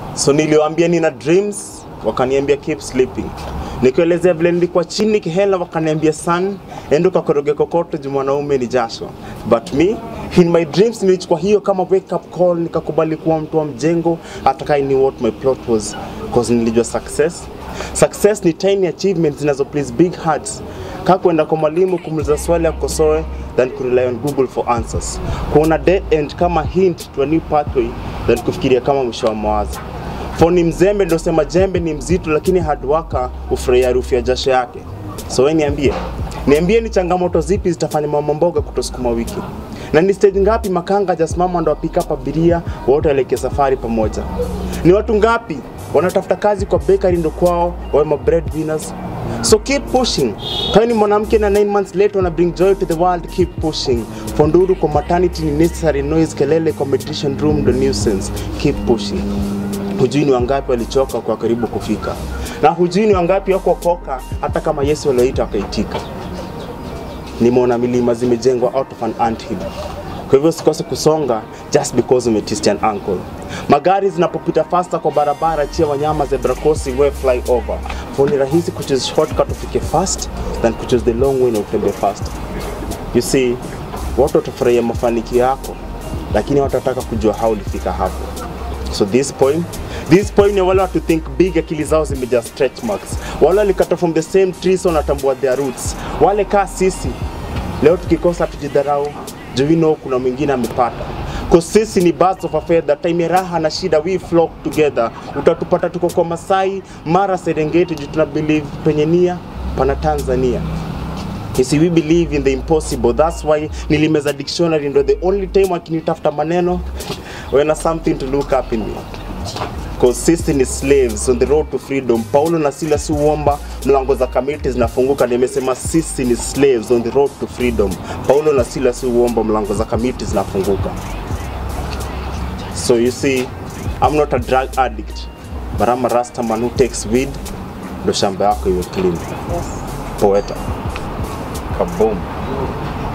So niliwaambia nina dreams, wakaniambia keep sleeping. Nikuelezea vile nilikuwa chini kihela, wakaniambia son, enda ukakoroge kokoto juu mwanaume ni jasho. But me in my dreams nilichukua hiyo kama wake up call, nikakubali kuwa mtu wa mjengo, hata kai ni what my plot was, cause nilijua success Success ni tiny achievements zinazo please big hearts. Kaa kwenda kwa mwalimu kumuuliza swali akosoe than kurely on Google for answers. Kuona dead end kama hint to a new pathway than kufikiria kama mwisho wa mawazo. For ni mzembe ndio sema jembe ni mzito, lakini hard worker hufurahia harufu ya jasho yake. So wewe niambie, niambie ni changamoto zipi zitafanya mama mboga kutosukuma wiki na ni stage ngapi makanga hajasimama ndo apika up abiria wote waelekea safari pamoja? Ni watu ngapi wanatafuta kazi kwa bakery ndo kwao wawe ma breadwinners? So keep pushing. Kama ni mwanamke na 9 months later wana bring joy to the world, keep pushing. Fonduru kwa maternity ni necessary noise, kelele kwa meditation room ndo nuisance. Keep pushing. Hujui ni wangapi walichoka kwa karibu kufika, na hujui ni wangapi wako koka hata kama Yesu walioita wakaitika nimeona milima zimejengwa out of an anthill. Kwa hivyo usikose kusonga just because umetwist an ankle. Magari zinapopita faster kwa barabara, chia wanyama zebra crossing, we fly over. For ni rahisi kuchoose shortcut ufike fast than kuchoose the long way na utembee fast. You see, watu watafurahia mafanikio yako, lakini watataka kujua how ulifika hapo. So this point, this point ni wale watu think big, akili zao zimejaa stretch marks. Wale walikata from the same tree, so wanatambua their roots. Wale kaa sisi leo tukikosa tujidharau, juu we know kuna mwingine amepata. Cause sisi ni birds of a feather, time ya raha na shida we flock together. Utatupata tuko kwa Masai, Mara, Serengeti, juu tuna believe penye nia pana Tanzania. You see, we believe in the impossible. That's why nilimeza dictionary ndo the only time akinitafuta maneno when something to look up in me. Cause sisi ni slaves on the road to freedom. Paulo na Silas huomba mlango za kamiti zinafunguka. Nimesema sisi ni slaves on the road to freedom. Paulo na Silas huomba mlango za kamiti zinafunguka. So you see, I'm not a drug addict, but I'm a rasta man who takes weed ndo shamba yako iwe clean. Yes. Poeta. Kaboom.